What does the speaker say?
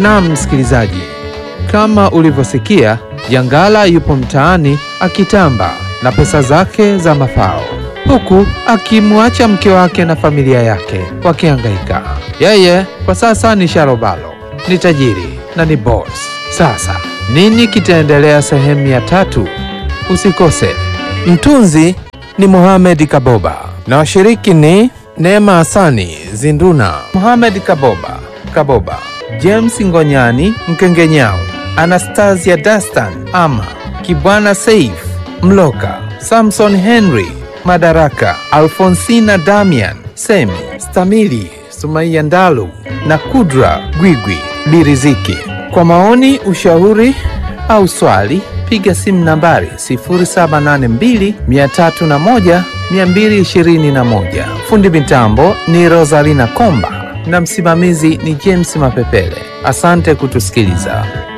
Naam msikilizaji, kama ulivyosikia, Jangala yupo mtaani akitamba na pesa zake za mafao, huku akimwacha mke wake na familia yake wakihangaika. Yeye kwa sasa ni sharobalo, ni tajiri na ni boss. Sasa nini kitaendelea sehemu ya tatu? Usikose. Mtunzi ni Mohamed Kaboba na washiriki ni Neema Hasani Zinduna, Mohamed Kaboba Kaboba, James Ngonyani Mkengenyao, Anastasia Dastan Ama, Kibwana Saif Mloka, Samson Henry Madaraka, Alfonsina Damian Semi, Stamili Sumaiya Ndalu na Kudra Gwigwi Biriziki. Kwa maoni, ushauri au swali piga simu nambari 0782 301 221. Fundi mitambo ni Rosalina Komba na msimamizi ni James Mapepele. Asante kutusikiliza.